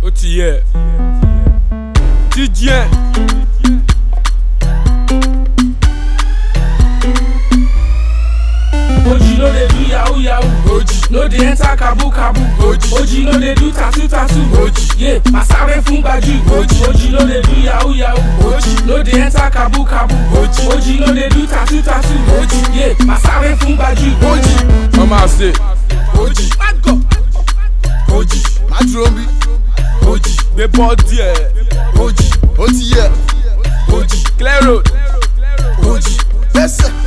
ó ti yẹ jíjẹ. Oji no dey do yahoo yahoo. Oji no dey enter kabu kabu. Oji Oji no dey do tattoo tattoo. Oji yeah, masare fún gbajú. Oji Oji no dey do yahoo yahoo. Oji no dey enter kabu kabu. Oji Oji no dey do tattoo tattoo. Oji yeah, masare fún gbajú. Oji wọ́n máa ṣe Oji Mago. Oji má dúró ń bí Oji gbé bọ́ọ̀dì ẹ̀ Oji ó ti yẹ Oji clear road Oji gbẹ́sẹ̀